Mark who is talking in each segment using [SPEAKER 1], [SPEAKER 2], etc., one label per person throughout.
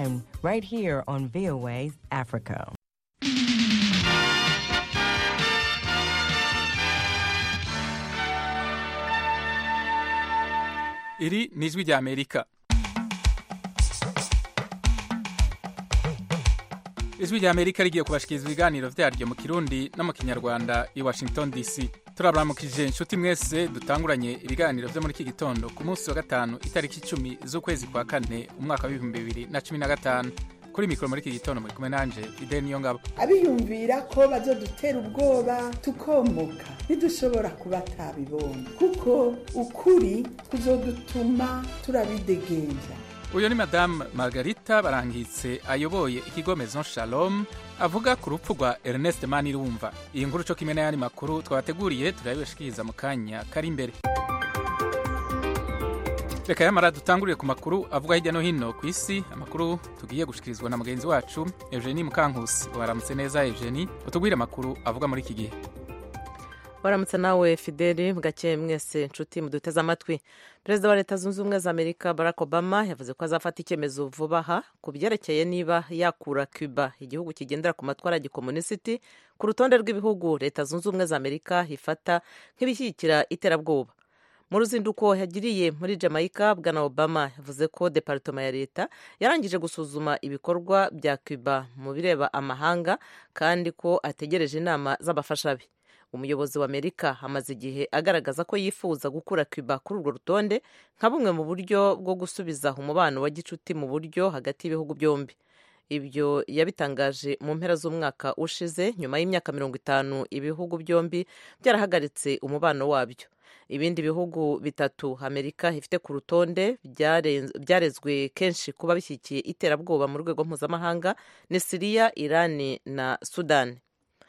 [SPEAKER 1] anytime right here on VOA Africa.
[SPEAKER 2] iri ni ijwi rya amerika ijwi rya amerika rigiye kubashikiriza ibiganiro vyaryo mu kirundi no mu kinyarwanda i washington dc turabaramukije inshuti mwese dutanguranye ibiganiro vyo muri iki gitondo ku munsi wa gatanu itariki icumi z'ukwezi kwa kane umwaka w'ibihumbi bibiri na cumi na gatanu kuri mikoro muri iki gitondo muri kumwe nanje ide niyo ngabo
[SPEAKER 3] abiyumvira ko bazodutera ubwoba tukomoka ntidushobora kuba atabibonye kuko ukuri kuzodutuma turabidegenja
[SPEAKER 2] uyu ni madamu margarita barangitse ayoboye ikigo maison shalom avuga ku rupfu rwa ernest manirumva iyi nkuru co kimwe n'ayandi makuru twabateguriye turabibashikiriza mu kanya kari imbere reka yamara dutangurire ku makuru avuga hirya no hino ku isi amakuru tugiye gushikirizwa na mugenzi wacu eugenie mukankusi waramutse neza eugenie utubwire amakuru avuga muri iki gihe
[SPEAKER 4] waramutse nawe fideli bwakeye mwese nshuti muduteze amatwi perezida wa leta zunze ubumwe za amerika barack obama yavuze ko azafata icyemezo vuba aha ku byerekeye niba yakura cuba igihugu kigendera ku matwara ya gikomunisiti ku rutonde rw'ibihugu leta zunze ubumwe za amerika ifata nk'ibishyigikira iterabwoba mu ruzinduko yagiriye muri jamaica bwana obama yavuze ko departoma ya leta yarangije gusuzuma ibikorwa bya cuba mu bireba amahanga kandi ko ategereje inama z'abafasha be umuyobozi wa amerika amaze igihe agaragaza ko yifuza gukura cuba kuri urwo rutonde nka bumwe mu buryo bwo gusubiza umubano wa gicuti mu buryo hagati y'ibihugu byombi ibyo yabitangaje mu mpera z'umwaka ushize nyuma y'imyaka mirongo itanu ibihugu byombi byarahagaritse umubano wabyo ibindi bihugu bitatu amerika ifite ku rutonde byarezwe kenshi kuba bishyigikiye iterabwoba mu rwego mpuzamahanga ni siriya irani na sudani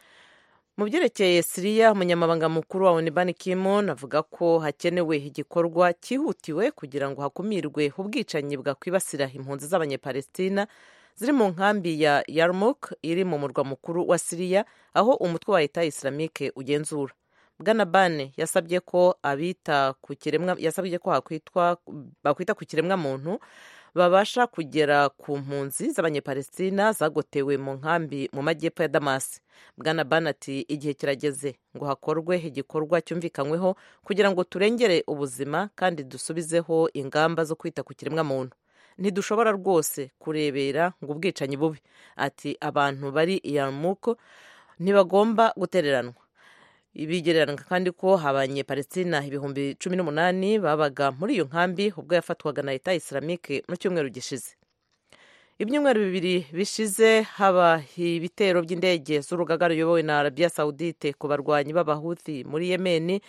[SPEAKER 4] mu byerekeye siriya umunyamabanga mukuru wa onibani kimon avuga ko hakenewe igikorwa cyihutiwe kugira ngo hakumirwe ubwicanyi bwakwibasira impunzi z'abanyepalestina ziri mu nkambi ya yarmuk iri mu murwa mukuru wa siriya aho umutwe wa leta islamike ugenzura bwana bane yasabye ko abita ku kiremwa yasabye ko hakwitwa bakwita ku kiremwa muntu babasha kugera ku mpunzi z'abanyepalestina zagotewe mu nkambi mu majyepfo ya damasi bwana bane ati igihe kirageze ngo hakorwe igikorwa cyumvikanyweho kugira ngo turengere ubuzima kandi dusubizeho ingamba zo kwita ku kiremwa muntu ntidushobora rwose kurebera ngo ubwicanyi bubi ati abantu bari iyamuko ntibagomba gutereranwa bigereranywa kandi ko abanyepalestina ibihumbi cumi n'umunani babaga muri iyo nkambi ubwo yafatwaga na leta islamike mu cyumweru gishize ibyumweru bibiri bishize haba ibitero by'indege z'urugaga ruyobowe na arabiya sawudite ku barwanyi b'abahuthi muri yemeni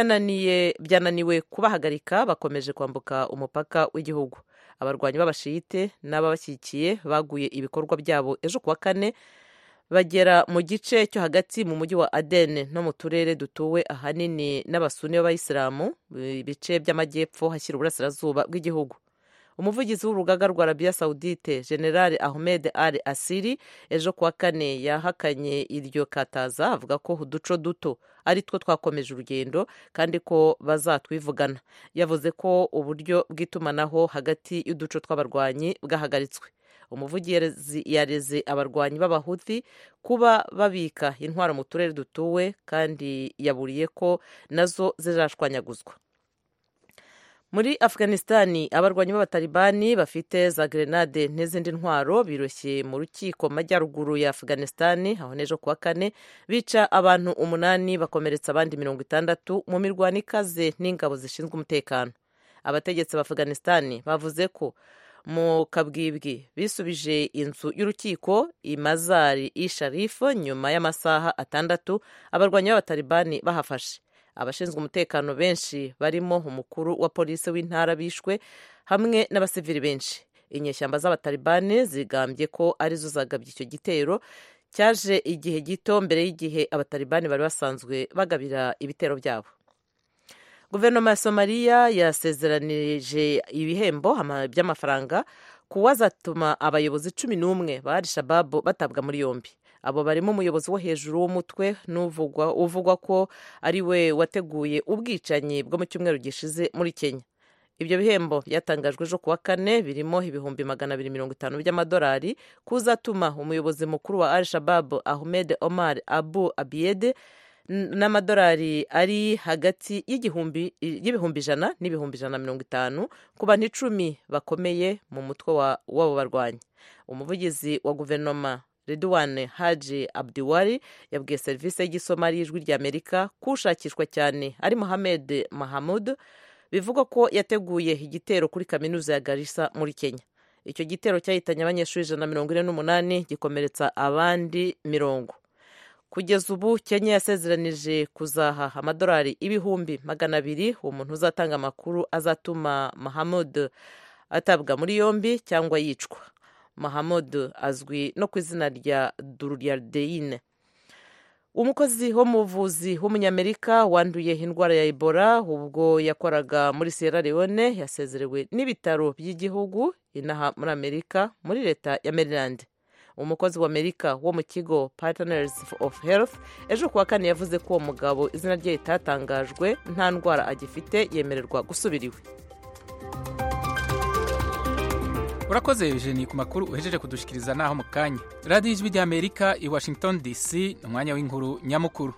[SPEAKER 4] byananiwe kubahagarika bakomeje kwambuka umupaka w'igihugu abarwanyi b'abashiyite n'ababashyigikiye baguye ibikorwa byabo ejo kuwa kane bagera mu gice cyo hagati mu mujyi wa adene no mu turere dutuwe ahanini n'abasuni b'abayisilamu ibice by'amajyepfo hashyira uburasirazuba bw'igihugu umuvugizi w'urugaga rwa arabiya sawudite general ahmed al asiri ejo kuwa kane yahakanye iryo kataza avuga ko uduco duto ari two twakomeje urugendo kandi ko bazatwivugana yavuze ko uburyo bw'itumanaho hagati y'uduco tw'abarwanyi bwahagaritswe umuvugizi yareze abarwanyi b'abahuthi kuba babika intwaro mu turere dutuwe kandi yaburiye ko nazo zizashwanyaguzwa muri afghanistani abarwanyi b'abatalibani bafite za grenade n'izindi ntwaro biroshye mu rukiko majyaruguru ya afghanistani aho n'ejo kuwa kane bica abantu umunani bakomeretsa abandi mirongo itandatu mu mirwano ikaze n'ingabo zishinzwe umutekano abategetsi ba afghanistani bavuze ko mu kabwibwi bisubije inzu y'urukiko imazari i sharifu nyuma y'amasaha atandatu abarwanyi b'abatalibani bahafashe abashinzwe umutekano benshi barimo umukuru wa polisi w'intara bishwe hamwe n'abasivili benshi inyeshyamba z'abatalibani zigambye ko arizo zagabye icyo gitero cyaje igihe gito mbere y'igihe abatalibani bari basanzwe bagabira ibitero byabo guverinoma ya somaliya yasezeranije ibihembo by'amafaranga kuwazatuma abayobozi cumi n'umwe ba shababu batabwa muri yombi abo barimo umuyobozi wo hejuru w'umutwe uvugwa ko ari we wateguye ubwicanyi bwo mu cyumweru gishize muri kenya ibyo bihembo byatangajwe ejo kuwa kane birimo ibihumbi magana abiri mirongo itanu by'amadolari kuzatuma umuyobozi mukuru wa al shabab ahmed omar abu abiyede n'amadolari ari hagati y'ibihumbi ijana n'ibihumbi ijana na mirongo itanu ku bantu icumi bakomeye mu mutwe w'abo barwanyi umuvugizi wa guverinoma Redouane Haji Abdiwari yabwiye serivisi y'igisomari y'ijwi ry'Amerika ko ushakishwa cyane ari Mohamed Mahamud bivugwa ko yateguye igitero kuri kaminuza ya Garissa muri Kenya icyo gitero cyahitanye abanyeshuri ijana na mirongo ine n'umunani gikomeretsa abandi mirongo kugeza ubu Kenya yasezeranije kuzaha amadolari ibihumbi magana abiri uwo muntu uzatanga amakuru azatuma Mahamud atabwa muri yombi cyangwa yicwa mahamud azwi no ku izina rya duryardeyine umukozi wo mu buvuzi w'umunyamerika wanduye indwara ya ebola ubwo yakoraga muri sierra leone yasezerewe n'ibitaro by'igihugu inaha muri amerika muri leta ya maryland umukozi w'amerika wo mu kigo partners of health ejo kuwa kane yavuze ko uwo mugabo izina rye ritatangajwe nta ndwara agifite yemererwa gusubira iwe
[SPEAKER 2] urakoze eugenie ku makuru uhejeje kudushikiriza naho mu kanya radiyo ijwi ry'amerika i washington dc ni umwanya w'inkuru nyamukuru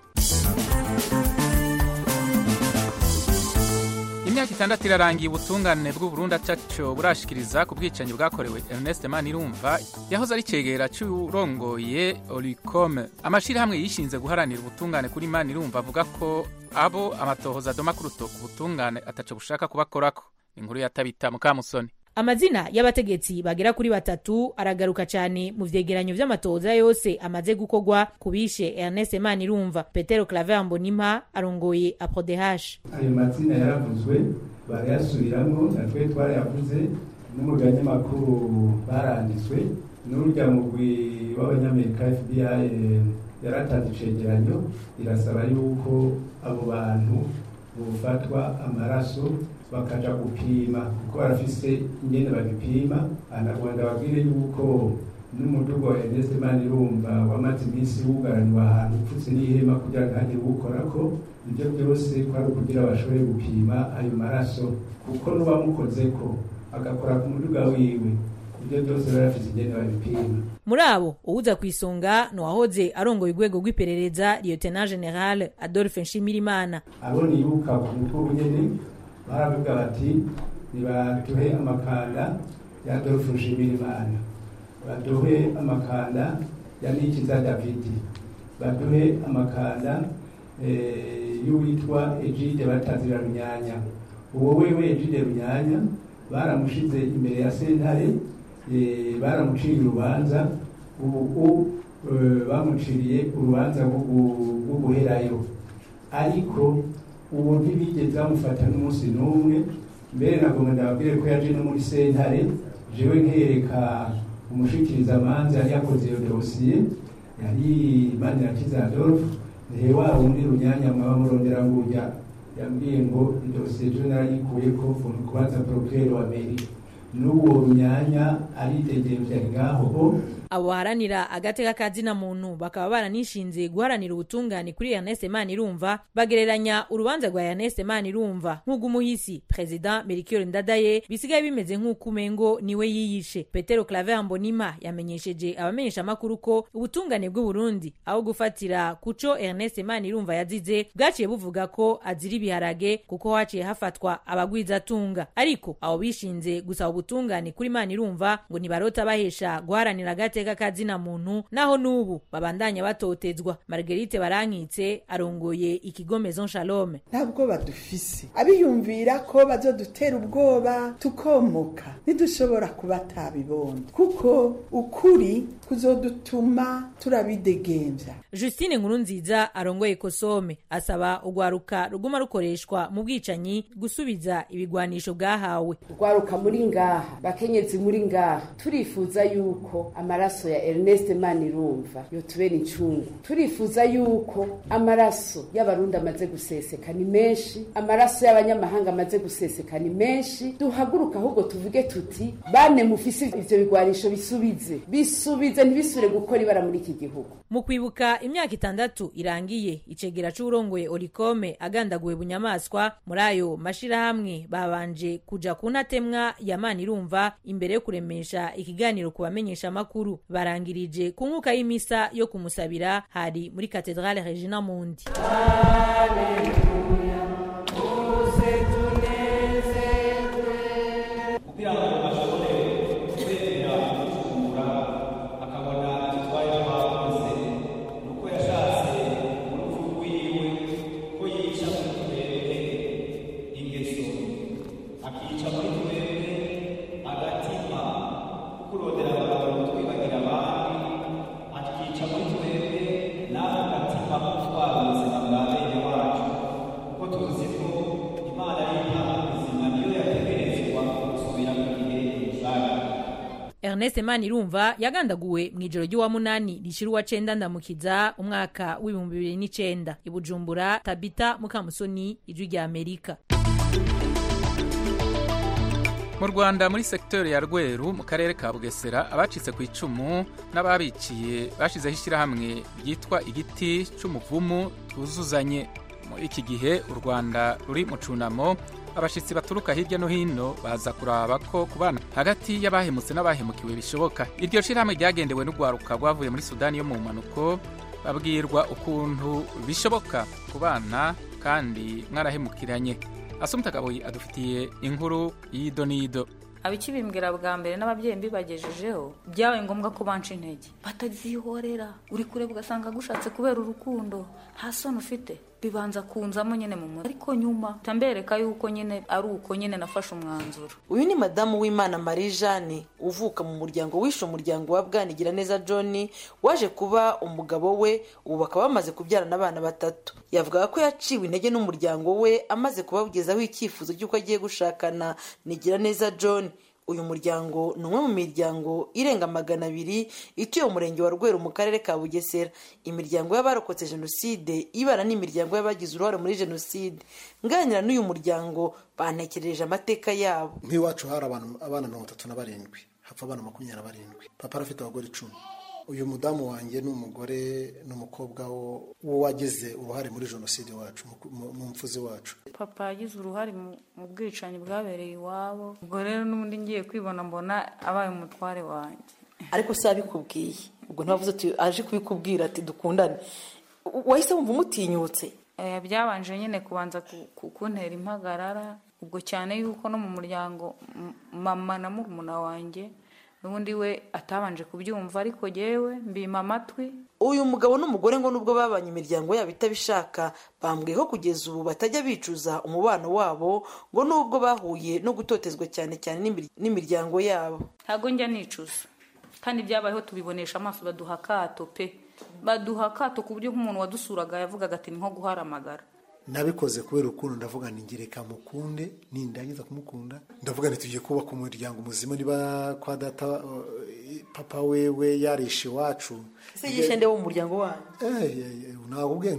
[SPEAKER 2] imyaka itandatu irarangiye ubutungane bw'uburundi ataco burashikiriza ku bwicanyi bwakorewe ernest manirumva yahoze ari cegera c'urongoye oricome amashirahamwe yishinze guharanira ubutungane kuri manirumva avuga ko abo amatohoza adoma ku rutoke ubutungane ataco bushaka kubakorako inkuru yatabita mukamusoni
[SPEAKER 5] amazina y'abategetsi bagera kuri batatu aragaruka cyane mu vyegeranyo vy'amatoza yose amaze gukorwa ku bishe Ernest Manirumva Petero Claver Mbonimpa arongoye APRODH
[SPEAKER 6] ayo mazina yaravuzwe barayasubiramwo natwe twarayavuze n'umugani makuru baranditswe n'urya mugwi w'abanyamerika FBI yaratanze icegeranyo irasaba yuko abo bantu bofatwa amaraso bakaja gupima kuko barafise ingene babipima anarwanda babwire yuko n'umuduga wa Ernest Manirumva wamaze iminsi wugaraniwe ahantu upfutse n'ihema kugira ngo ntihagire uwukorako ibyo byose kwari ukugira bashobore gupima ayo maraso kuko n'uwamukozeko agakora ku muduga wiwe ibyo byose barafise ingene babipima
[SPEAKER 5] muri abo uwuza ku isonga ni uwahoze arongoye urwego rw'iperereza lieutenant general adolphe nshimirimana
[SPEAKER 6] abo nibuka ku mutwe nyene baravuga bati nibaduhe amakanda ya Adolphe Nshimirimana baduhe amakanda ya Nikiza David baduhe amakanda y'uwitwa Egide Batazira Runyanya uwo wewe Egide Runyanya baramushize imbere ya sentare baramuciye urubanza ubu bamuciriye urubanza rwo guherayo ariko ubu ntibigeze bamufata n'umunsi n'umwe mbere nagomba ndababwire ko yaje no muri sentare jewe nkereka umushikirizamanza yari yakoze iyo dosiye yari manirakiza adolphe nihe wa wundi runyanya mwaba murondera ngurya yambwiye ngo idosiye jo narayikuyeko kubaza porokere wa meri n'uwo runyanya aridegemvya ngaho
[SPEAKER 5] abo baharanira agateka kazina muntu bakaba baranishinze guharanira ubutungane kuri Ernest Manirumva bagereranya urubanza rwa Ernest Manirumva nk'ugumuhisi President Melchior Ndadaye bisigaye bimeze nk'uko umengo niwe yiyishe Petero Claver Mbonima yamenyesheje abamenyesha makuru ko ubutungane bw'u Burundi aho gufatira kuco Ernest Manirumva yazize bwaciye buvuga ko azira ibiharage kuko haciye hafatwa abagwizatunga ariko abo bishinze gusaba ubutungane kuri Manirumva ngo ntibarota bahesha guharanira agate agateka kazina muntu naho nubu babandanya batotezwa Marguerite Barankitse arongoye ikigo Maison Shalom
[SPEAKER 3] ntabwo badufise abiyumvira ko bazodutera ubwoba tukomoka ntidushobora kuba tabibona kuko ukuri kuzodutuma turabidegembya
[SPEAKER 5] Justine Nkurunziza arongoye Kosome asaba urwaruka ruguma rukoreshwa mu bwicanyi gusubiza ibigwanisho bwahawe
[SPEAKER 7] urwaruka muri ngaha bakenyezi muri ngaha turifuza yuko amaraso amaraso ya Ernest Manirumva yotubera incungu turifuza yuko amaraso y'abarundi amaze guseseka ni menshi amaraso y'abanyamahanga amaze guseseka ni menshi duhaguruka ahubwo tuvuge tuti bane mufise ivyo bigwanisho bisubize bisubize ntibisubire gukora ibara muri iki gihugu
[SPEAKER 5] mu kwibuka imyaka itandatu irangiye icegera c'uwurongoye orikome agandaguwe bunyamaswa muri ayo mashirahamwe babanje kuja ku ntatemwa ya manirumva imbere yo kuremesha ikiganiro ku bamenyesha amakuru barangirije ku nkuka y'imisa yo kumusabira hari muri katedrale regina mundi
[SPEAKER 8] kugira ngo ashobore kwegera gucungura akabona icyo twari twakoze ni uko yashatse urupfu rwiwe ko yica muri twebwe ingeso akica muri twebwe agatima kurondera abantu twibagira abandi akica muri twebwe n'ako gatima ko gutwara ubuzima bwa bene wacu kuko tuzi ko imana y'imana ubuzima niyo yategerezwa gusubira mu gihe rusange
[SPEAKER 5] ernest manirumva yagandaguwe mu ijoro ry'uwa munani rishira uwa cenda ndamukiza umwaka w'ibihumbi bibiri n'icenda i bujumbura tabita mukamusoni ijwi rya amerika
[SPEAKER 2] mu rwanda muri sekiteri ya rweru mu karere ka bugesera abacitse ku icumu n'ababiciye bashyizeho ishyirahamwe ryitwa igiti cy'umuvumu twuzuzanye muri iki gihe u rwanda ruri mu cunamo abashyitsi baturuka hirya no hino baza kuraba ko kubana hagati y'abahemutse n'abahemukiwe bishoboka iryo shyirahamwe ryagendewe n'urwaruka rwavuye muri sudani yo mu mpanuko babwirwa ukuntu bishoboka kubana kandi mwarahemukiranye asumta kaboyi adufitiye inkuru y'ido n'ido
[SPEAKER 9] abikibimbwira bwa mbere n'ababyeyi mbibagejejeho byabaye ngombwa ko banca intege batazihorera uri kureba ugasanga agushatse kubera urukundo nta soni ufite bibanza kunzamo nyine mu mutwe ariko nyuma mbereka yuko nyine ari uko nyine nafashe umwanzuro
[SPEAKER 10] uyu ni madamu w'imana marie jeanne uvuka mu muryango wishe umuryango wa bwanigira neza john waje kuba umugabo we ubu bakaba bamaze kubyarana abana batatu yavugaga ko yaciwe intege n'umuryango we amaze kubawugezaho icyifuzo cy'uko agiye gushakana nigira neza john uyu muryango ni umwe mu miryango irenga magana abiri ituye mu murenge wa rweru mu karere ka bugesera imiryango y'abarokotse jenoside ibana n'imiryango y'abagize uruhare muri jenoside nganira n'uyu muryango bantekereje amateka yabo
[SPEAKER 11] nk'iwacu hari abana mirongo itatu na barindwi hapfa abana makumyabiri na barindwi papa arafite abagore icumi uyu mudamu wanjye ni umugore n'umukobwa wagize uruhare muri jenoside wacu mu mfuzi wacu
[SPEAKER 9] papa yagize uruhare mu bwicanyi bwabereye iwabo ubwo rero n'ubundi ngiye kwibona mbona abaye umutware wanjye
[SPEAKER 10] ariko si abikubwiye ubwo ntibavuze ati aje kubikubwira ati dukundane wahise wumva umutinyutse
[SPEAKER 9] byabanje nyine kubanza kuntera impagarara ubwo cyane yuko no mu muryango mama na murumuna wanjye n'ubundi we atabanje kubyumva ariko yewe mbima amatwi
[SPEAKER 10] uyu mugabo n'umugore ngo nubwo babanye imiryango yabo itabishaka bambwiye ko kugeza ubu batajya bicuza umubano wabo ngo nubwo bahuye no gutotezwa cyane cyane n'imiryango yabo
[SPEAKER 9] ntabwo njya nicuza kandi byabayeho tubibonesha amaso baduha akato pe baduha akato ku buryo nk'umuntu wadusuraga yavugaga ati ni nko guharamagara
[SPEAKER 11] nabikoze kubera urukundo ndavuga ni ngereka mukunde nindangiza kumukunda ndavuga tugiye kubaka umuryango muzima niba kwa data papa wewe yarishe iwacu
[SPEAKER 10] ese yishe nde wo mu muryango wanyu
[SPEAKER 11] ntabwo ubwe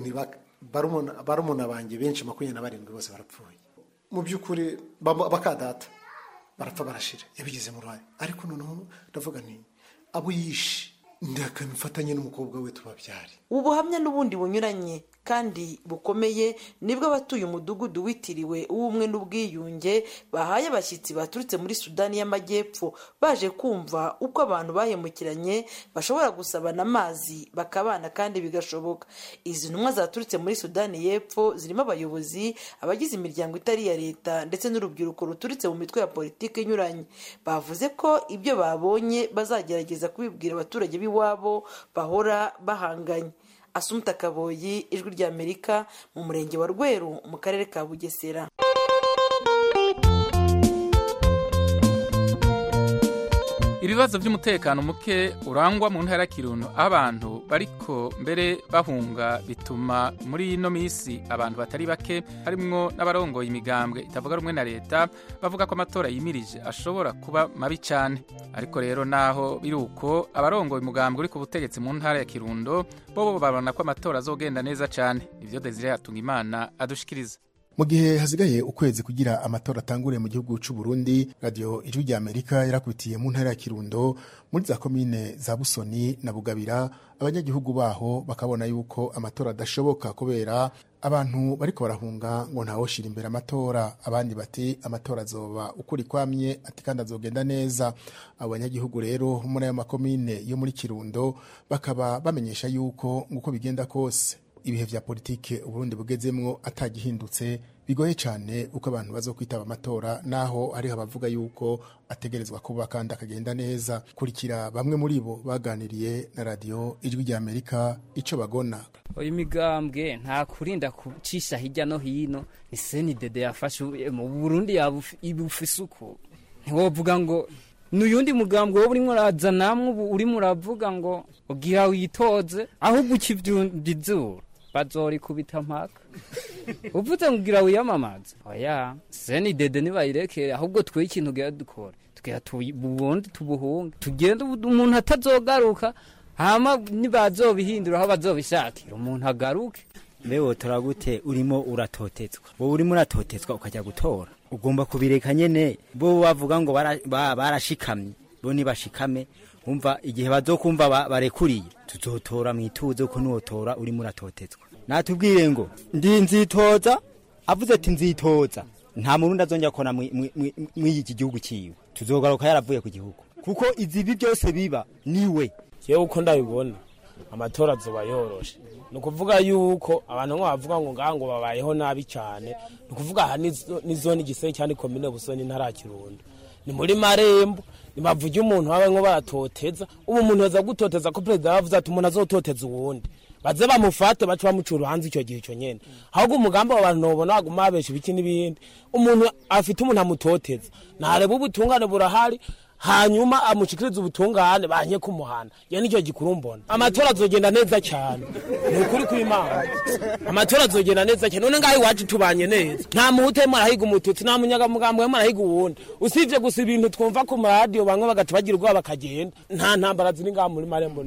[SPEAKER 11] barumuna banjye benshi makumyabiri na barindwi bose barapfuye mu by'ukuri bakadata barapfa barashira yabigize mu ruhare ariko noneho ndavuga ni abo yishe ndakamifatanye n'umukobwa we tubabyare
[SPEAKER 10] ubu buhamya n'ubundi bunyuranye kandi bukomeye nibwo abatuye umudugudu witiriwe uw'ubumwe n'ubwiyunge bahaye abashyitsi baturutse muri sudani y'amajyepfo baje kumva uko abantu bahemukiranye bashobora gusabana amazi bakabana kandi bigashoboka izi ntumwa zaturutse muri sudani y'epfo zirimo abayobozi abagize imiryango itari iya leta ndetse n'urubyiruko ruturutse mu mitwe ya politiki inyuranye bavuze ko ibyo babonye bazagerageza kubibwira abaturage b'iwabo bahora bahanganye asumta kaboyi ijwi ry'amerika mu murenge wa rweru mu karere ka bugesera
[SPEAKER 2] ibibazo by'umutekano muke urangwa mu ntara ya kirundo aho abantu bariko mbere bahunga bituma muri ino minsi abantu batari bake harimwo n'abarongoye imigambwe itavuga rumwe na leta bavuga ko amatora yimirije ashobora kuba mabi cyane ariko rero naho biri uko abarongoye umugambwe uri ku butegetsi mu ntara ya kirundo bo babona ko amatora azogenda neza cyane ivyo desire yatunga imana adushikiriza
[SPEAKER 12] mu gihe hasigaye ukwezi kugira amatora atangure mu gihugu cy'u Burundi radio ijwi rya Amerika yarakubitiye mu ntara ya Kirundo muri za komine za Busoni na Bugabira abanyagihugu baho bakabona yuko amatora adashoboka kubera abantu bariko barahunga ngo ntawoshira imbere amatora abandi bati amatora azoba ukuri kwamye ati kandi azogenda neza abo banyagihugu rero muri ayo makomine yo muri Kirundo bakaba bamenyesha yuko nguko bigenda kose ibihe vya politike uburundi bugezemwo atagihindutse bigoye cyane uko abantu bazo kwitaba amatora naho hariho abavuga yuko ategerezwa kuba kandi akagenda neza kurikira bamwe muri bo baganiriye na radio ijwi rya amerika ico bagona
[SPEAKER 13] uyu migambwe nta kurinda kucisha hirya no hino ni seni dede yafashe mu burundi ibufise uko ntiwovuga ngo nuyundi mugambwe wo urimo uraza namwe ubu urimo uravuga ngo ugira witoze ahubwo ukivyunda izuru bazorikubita mpaka uvuze ngo ugira wiyamamaze oya seni dede nibayirekere ahubwo twe ikintu ugira dukora tugira tubundi tubuhunge tugende umuntu atazogaruka hama nibazobihindura aho bazobishakira umuntu agaruke
[SPEAKER 14] mbewe turagute urimo uratotetswa wowe urimo uratotetswa ukajya gutora ugomba kubireka nyene bo bavuga ngo barashikamye bo nibashikame umva igihe bazokumva barekuriye tuzotora mwituze uko nuwotora urimo uratotetswa natubwire ngo ndi nzitoza avuze ati nzitoza nta murundi azongera kona mw'iki gihugu ciwe tuzogaruka yaravuye ku gihugu kuko izibi byose biba niwe
[SPEAKER 15] yewe uko ndabibona amatora azoba yoroshe ni ukuvuga yuko abantu nko bavuga ngo ngaha ngo babayeho nabi cyane ni ukuvuga aha ni zone igisenge cyane komine busoni ntara kirundo ni muri marembo nibavuge umuntu wawe nko baratoteza ubu umuntu yaza gutoteza ko perezida yavuze ati umuntu azototeza uwundi baze bamufate bace bamuca uruhanza icyo gihe icyo nyene ahubwo umugambi abo bantu nobona baguma babesha ibiki n'ibindi umuntu afite umuntu amutoteza ntareba ubutungane burahari hanyuma amushikiriza ubutungane banye kumuhana ya nicyo gikuru mbona amatora azogenda neza cyane ni ukuri kw'imana amatora azogenda neza cyane none ngaho iwacu tubanye neza nta muhutu arimo arahiga umututsi nta munyagamugambo arimo arahiga uwundi usibye gusa ibintu twumva ku maradiyo bamwe bagata bagira ubwoba bakagenda nta ntambara ziri ngaho muri marembo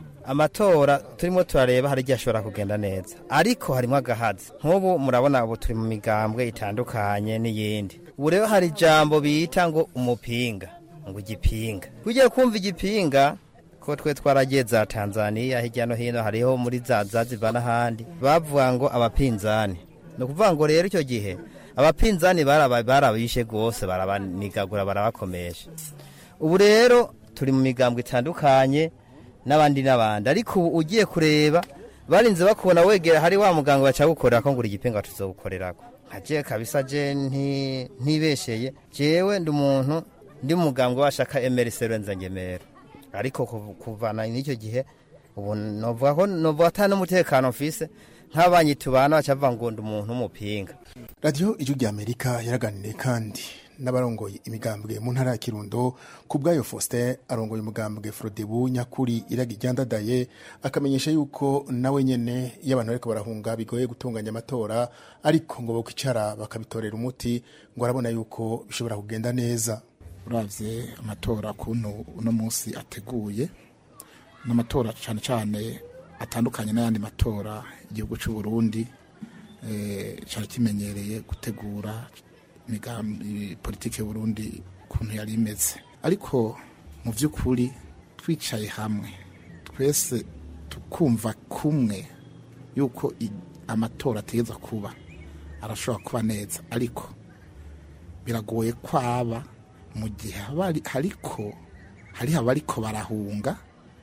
[SPEAKER 16] amatora turimo turareba hari igihe ashobora kugenda neza ariko harimo agahazi nk'ubu murabona ubu turi mu migambwe itandukanye n'iyindi ubu rero hari ijambo bita ngo umupinga ngo igipinga ugiye kumva igipinga ko twe twaragiye za tanzania hirya no hino hariho muri za zaziba n'ahandi bavuga ngo abapinzani ni ukuvuga ngo rero icyo gihe abapinzani barabishe rwose barabanigagura barabakomesha ubu rero turi mu migambwe itandukanye n'abandi n'abandi ariko ubu ugiye kureba barinze bakubona wegera hari wa muganga baca gukorera ko ngura igipinga tuzogukorerako nkaje kabisa je ntibesheye jewe ndi umuntu ndi mugambwe washaka emerese renze ngemera ariko kuvana n'icyo gihe ubu novuga ko novuga ata n'umutekano mfise nk'abanyi tubana bacavuga ngo ndi umuntu w'umupinga
[SPEAKER 12] radiyo ijwi rya amerika yaraganiriye kandi n'abarongoye imigambwe mu ntara ya kirundo ku bwayo faustin arongoye umugambwe frodebu nyakuri iraga iryandadaye akamenyesha yuko nawe nyene iyo abantu bariko barahunga bigoye gutunganya amatora ariko ngo bokwicara bakabitorera umuti ngo arabona yuko bishobora kugenda neza
[SPEAKER 17] uravye amatora kuntu uno munsi ateguye n'amatora cyane cyane atandukanye n'ayandi matora igihugu cy'u Burundi eh cyari kimenyereye gutegura imigambi politike y'u Burundi kuntu yari imeze ariko mu by'ukuri twicaye hamwe twese tukumva kumwe yuko amatora ategeza kuba arashobora kuba neza ariko biragoye kwaba mu gihe hariko hariho abariko barahunga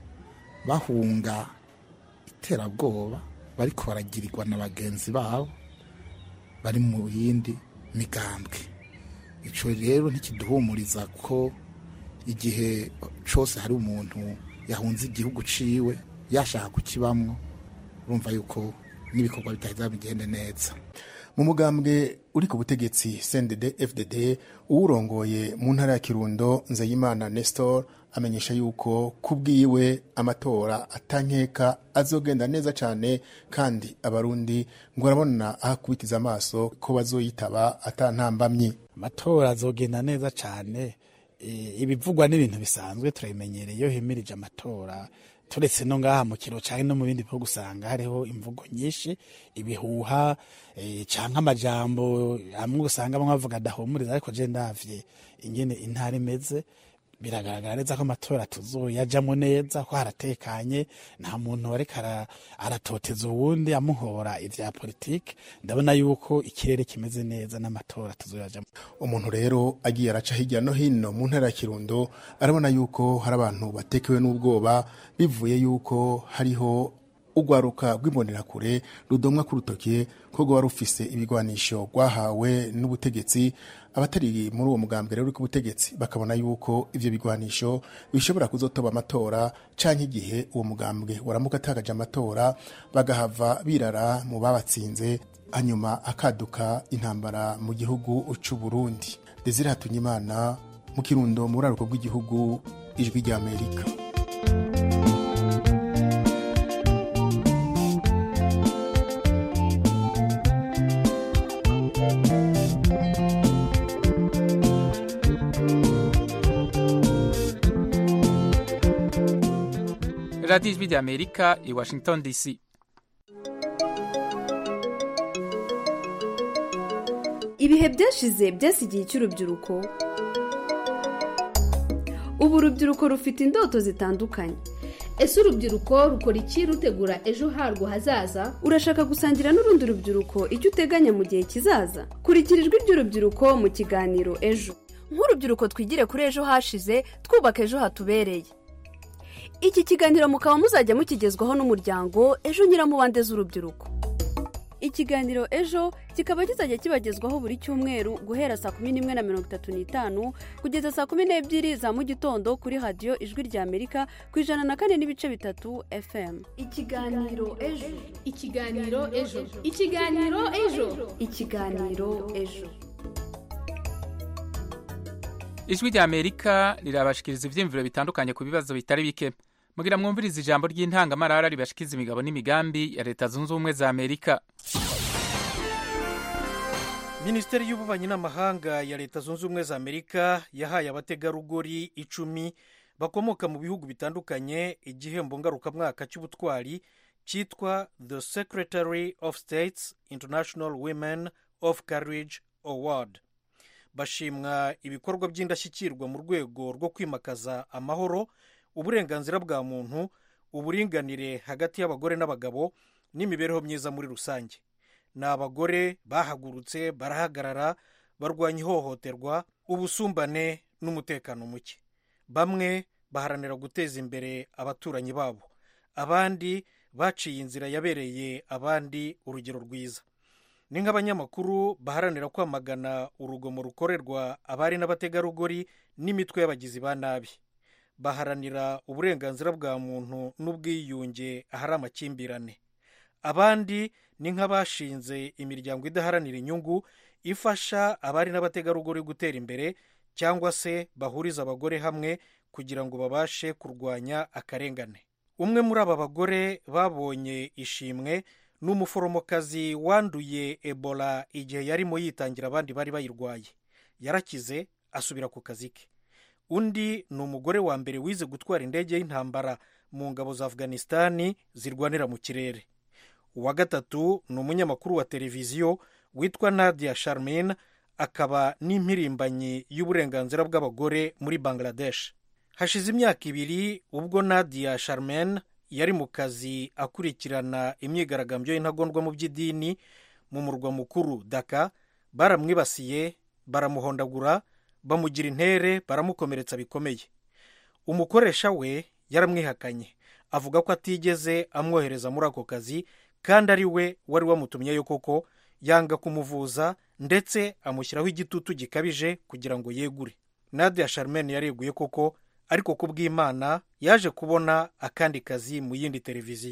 [SPEAKER 17] bahunga iterabwoba bariko baragirirwa na bagenzi babo bari mu yindi migambwe icyo rero ntikiduhumuriza ko igihe cyose hari umuntu yahunze igihugu ciwe yashaka kukibamwo urumva yuko n'ibikorwa bitaheza bigende neza
[SPEAKER 12] mu mugambwe uri ku butegetsi CNDD FDD uwurongoye mu ntara ya Kirundo Nzeyimana Nestor amenyesha yuko kubwiwe amatora atankeka azogenda neza cyane kandi abarundi ngo arabona ahakubitiza amaso ko bazoyitaba atantambamye
[SPEAKER 18] amatora azogenda neza cyane ibivugwa n'ibintu bisanzwe turabimenyereye iyo himirije amatora turetse no ngaha mu kiro cyangwa no mu bindi bihugu usanga hariho imvugo nyinshi ibihuha cyangwa amajambo amwe usanga bamwe bavuga adahumuriza ariko je ndavye ingene intara imeze biragaragara neza ko amatora tuzoyajamo neza ko haratekanye nta muntu ariko aratoteza uwundi amuhora ivya politike ndabona yuko ikirere kimeze neza n'amatora tuzoyajamo
[SPEAKER 12] umuntu rero agiye araca hirya no hino mu ntara ya kirundo arabona yuko hari abantu batekewe n'ubwoba bivuye yuko hariho urwaruka rw'imbonerakure rudomwa ku rutoke ko rwaba rufise ibigwanisho rwahawe n'ubutegetsi abatari muri uwo mugambwe rero uri ku butegetsi bakabona yuko ivyo bigwanisho bishobora kuzotoba amatora canke igihe uwo mugambwe waramuka atakaje amatora bagahava birara mu babatsinze hanyuma akaduka intambara mu gihugu c'u Burundi Desire Hatunyimana mu kirundo mu buraruko bw'igihugu ijwi ry'Amerika
[SPEAKER 2] radiyo ijwi ry'amerika i washington dc
[SPEAKER 19] ibihe byashize byasigiye icy'urubyiruko ubu urubyiruko rufite indoto zitandukanye
[SPEAKER 20] ese urubyiruko rukora iki rutegura ejo harwo hazaza
[SPEAKER 19] urashaka gusangira n'urundi rubyiruko icyo uteganya mu gihe kizaza kurikira ijwi ry'urubyiruko mu kiganiro ejo
[SPEAKER 21] nk'urubyiruko twigire kuri ejo hashize twubaka ejo hatubereye
[SPEAKER 19] iki kiganiro mukaba muzajya mukigezwaho n'umuryango ejo nyiramubande z'urubyiruko ikiganiro ejo kikaba kizajya kibagezwaho buri cyumweru guhera saa kumi n'imwe na mirongo itatu n'itanu kugeza saa kumi n'ebyiri za mu gitondo kuri radiyo ijwi ry'amerika ku ijana na kane n'ibice bitatu fm
[SPEAKER 20] ikiganiro ejo ikiganiro ejo ikiganiro ejo
[SPEAKER 19] ikiganiro ejo
[SPEAKER 2] ijwi ry'amerika rirabashikiriza ibyiyumviro bitandukanye ku bibazo bitari bike mugira mwumviriza ijambo ry'intangamarara ribashikiza imigabo n'imigambi ya leta zunze ubumwe za amerika
[SPEAKER 22] minisiteri y'ububanyi n'amahanga ya leta zunze ubumwe za amerika yahaye abategarugori icumi bakomoka mu bihugu bitandukanye igihembo ngarukamwaka cy'ubutwari cyitwa the secretary of states international women of courage award bashimwa ibikorwa by'indashyikirwa mu rwego rwo kwimakaza amahoro uburenganzira bwa muntu uburinganire hagati y'abagore n'abagabo n'imibereho myiza muri rusange ni abagore bahagurutse barahagarara barwanya ihohoterwa ubusumbane n'umutekano muke bamwe baharanira guteza imbere abaturanyi babo abandi baciye inzira yabereye abandi urugero rwiza ni nk'abanyamakuru baharanira kwamagana urugomo rukorerwa abari n'abategarugori n'imitwe y'abagizi ba nabi baharanira uburenganzira bwa muntu n'ubwiyunge ahari amakimbirane abandi ni nk'abashinze imiryango idaharanira inyungu ifasha abari n'abategarugori gutera imbere cyangwa se bahuriza abagore hamwe kugira ngo babashe kurwanya akarengane umwe muri aba bagore babonye ishimwe ni umuforomokazi wanduye ebola igihe yarimo yitangira abandi bari bayirwaye yarakize asubira ku kazi ke undi ni umugore wa mbere wize gutwara indege y'intambara mu ngabo za afghanistan zirwanira mu kirere uwa gatatu ni umunyamakuru wa televiziyo witwa nadia sharmin akaba n'impirimbanyi y'uburenganzira bw'abagore muri bangladesh hashize imyaka ibiri ubwo nadia sharmin yari mu kazi akurikirana imyigaragambyo y'intagondwa mu by'idini mu murwa mukuru daka baramwibasiye baramuhondagura bamugira intere baramukomeretsa bikomeye umukoresha we yaramwihakanye avuga ko atigeze amwohereza muri ako kazi kandi ari we wari wamutumyeyo koko yanga kumuvuza ndetse amushyiraho igitutu gikabije kugira ngo yegure nadia sharmen yareguye koko ariko ku bw'imana yaje kubona akandi kazi mu yindi televiziyo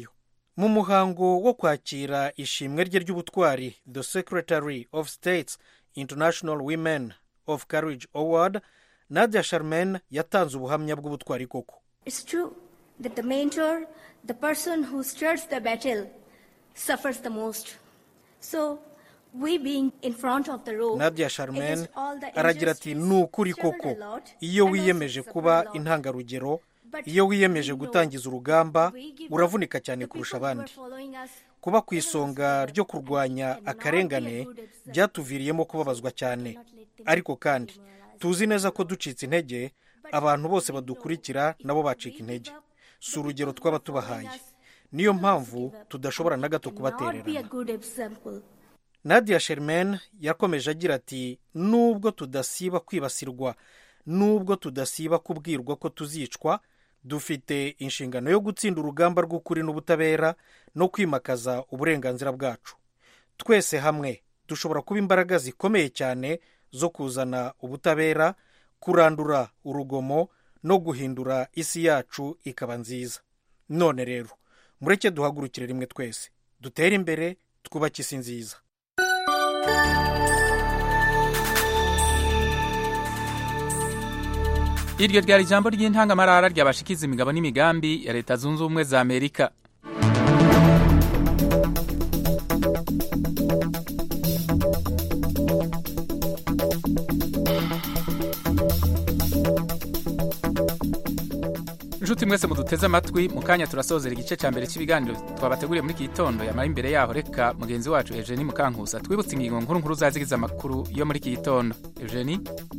[SPEAKER 22] mu muhango wo kwakira ishimwe rye ry'ubutwari the secretary of states international women of courage award nadia sharman yatanze ubuhamya bw'ubutwari koko
[SPEAKER 1] It's true that the mentor, the person who stirs the battle, suffers the most. So, we being in front of the row,
[SPEAKER 22] nadia sharman
[SPEAKER 1] against all the
[SPEAKER 22] aragira ati ni ukuri koko iyo wiyemeje kuba intangarugero iyo wiyemeje gutangiza urugamba uravunika cyane kurusha abandi kuba ku isonga ryo kurwanya akarengane byatuviriyemo kubabazwa cyane ariko kandi tuzi neza ko ducitse intege abantu bose badukurikira nabo bacika intege si urugero twaba tubahaye niyo mpamvu tudashobora na gato
[SPEAKER 1] not be a
[SPEAKER 22] kubatererana
[SPEAKER 1] good example.
[SPEAKER 22] nadia sherman yakomeje agira ati nubwo tudasiba kwibasirwa nubwo tudasiba kubwirwa ko tuzicwa dufite inshingano yo gutsinda urugamba rw'ukuri n'ubutabera no kwimakaza uburenganzira bwacu twese hamwe dushobora kuba imbaraga zikomeye cyane zo kuzana ubutabera kurandura urugomo no guhindura isi yacu ikaba nziza none rero mureke duhagurukire rimwe twese dutere imbere twubake isi nziza
[SPEAKER 2] iryo ryari ijambo ry'intangamarara ryabashikiza imigabo n'imigambi ya leta zunze ubumwe za amerika inshuti mwese muduteze amatwi mu kanya turasozera igice cya mbere cy'ibiganiro twabateguriye muri iki gitondo yamara imbere yaho reka mugenzi wacu eugenie mukankusa twibutse ingingo nkuru nkuru zazigize amakuru yo muri iki gitondo eugenie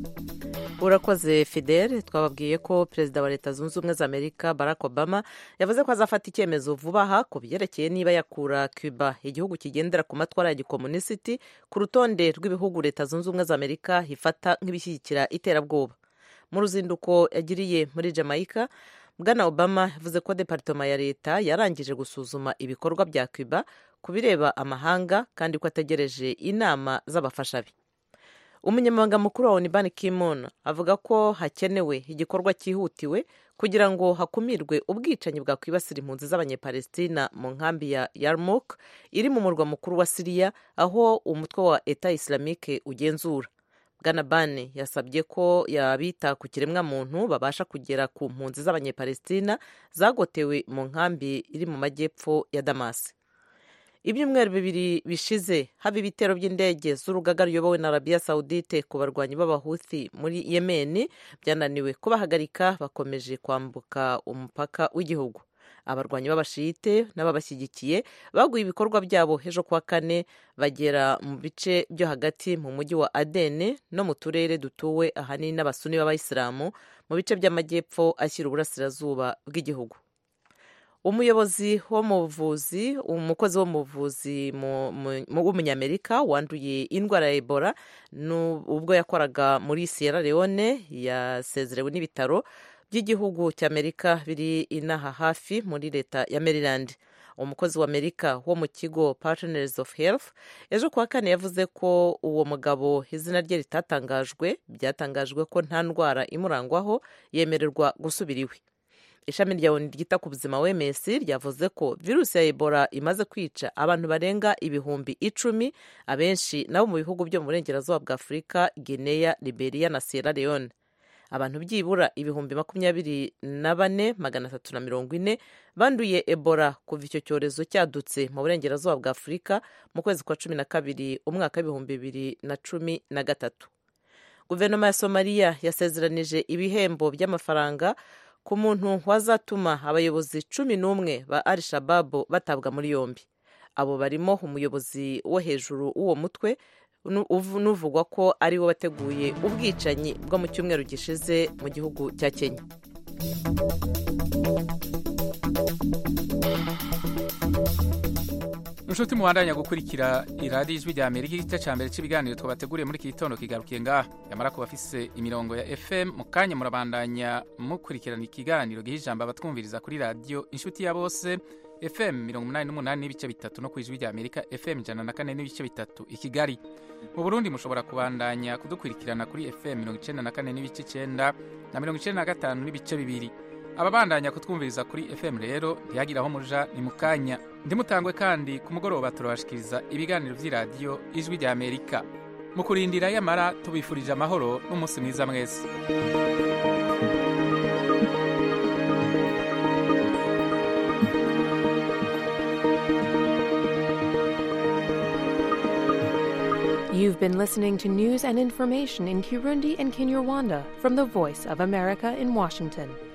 [SPEAKER 4] urakoze fidele twababwiye ko perezida wa leta zunze ubumwe za amerika barack obama yavuze ko azafata icyemezo vuba aha ku byerekeye niba yakura cuba igihugu kigendera ku matwara ya gikomunisiti ku rutonde rw'ibihugu leta zunze ubumwe za amerika ifata nk'ibishyigikira iterabwoba mu ruzinduko yagiriye muri jamaica bwana obama yavuze ko deparitoma ya leta yarangije gusuzuma ibikorwa bya cuba ku bireba amahanga kandi ko ategereje inama z'abafasha be umunyamabanga mukuru wa onibani kimon avuga ko hakenewe igikorwa cyihutiwe kugira ngo hakumirwe ubwicanyi bwakwibasira impunzi z'abanyepalestina mu nkambi ya yarmuk iri mu murwa mukuru wa siriya aho umutwe wa eta islamike ugenzura bwana bane yasabye ko yabita ku kiremwamuntu babasha kugera ku mpunzi z'abanyepalestina zagotewe mu nkambi iri mu majyepfo ya damasi ibyumweru bibiri bishize haba ibitero by'indege z'urugaga ruyobowe na arabiya sawudite ku barwanyi b'abahuthi muri yemeni byananiwe kubahagarika bakomeje kwambuka umupaka w'igihugu abarwanyi b'abashiyite n'ababashyigikiye baguye ibikorwa byabo ejo kuwa kane bagera mu bice byo hagati mu mujyi wa adene no mu turere dutuwe ahanini n'abasuni b'abayisilamu mu bice by'amajyepfo ashyira uburasirazuba bw'igihugu umuyobozi wo mu buvuzi umukozi wo mu buvuzi w'umunyamerika wanduye indwara ya ebola ubwo yakoraga muri sierra leone yasezerewe n'ibitaro by'igihugu cy'amerika biri inaha hafi muri leta ya maryland umukozi wa amerika wo mu kigo partners of health ejo kuwa kane yavuze ko uwo mugabo izina rye ritatangajwe byatangajwe ko nta ndwara imurangwaho yemererwa gusubira iwe ishami rya oni ryita ku buzima wms ryavuze ko virusi ya ebola imaze kwica abantu barenga ibihumbi icumi abenshi nabo mu bihugu byo mu burengerazuba bwa afurika guinea liberia na sierra leone abantu byibura ibihumbi makumyabiri na bane magana atatu na mirongo ine banduye ebola kuva icyo cyorezo cyadutse mu burengerazuba bwa afurika mu kwezi kwa cumi na kabiri umwaka w'ibihumbi bibiri na cumi na gatatu guverinoma ya somaliya yasezeranije ibihembo by'amafaranga ku muntu wazatuma abayobozi cumi n'umwe ba al shababu batabwa muri yombi abo barimo umuyobozi wo hejuru w'uwo mutwe n'uvugwa ko ari we wateguye ubwicanyi bwo mu cyumweru gishize mu gihugu cya kenya
[SPEAKER 2] inshuti mubandanya gukurikira iradiyo ijwi rya amerika igice cya mbere cy'ibiganiro twabateguriye muri iki gitondo kigarukiye ngaha yamara kuba afise imirongo ya fm mu kanya murabandanya mukurikirana ikiganiro giha ijambo abatwumviriza kuri radiyo inshuti ya bose fm mirongo umunani n'umunani n'ibice bitatu no ku ijwi rya amerika fm ijana na kane n'ibice bitatu i kigali mu burundi mushobora kubandanya kudukurikirana kuri fm mirongo icyenda na kane n'ibice icyenda na mirongo icyenda na gatanu n'ibice bibiri ababandanya kutwumviriza kuri fm rero ntiyagira aho muja ni mu kanya ndimutangwe kandi ku mugoroba turabashikiriza ibiganiro by'iradiyo ijwi rya amerika mu kurindira yamara tubifurije amahoro n'umunsi mwiza mwese
[SPEAKER 3] You've been listening to news and information in Kirundi and Kinyarwanda from the Voice of America in Washington.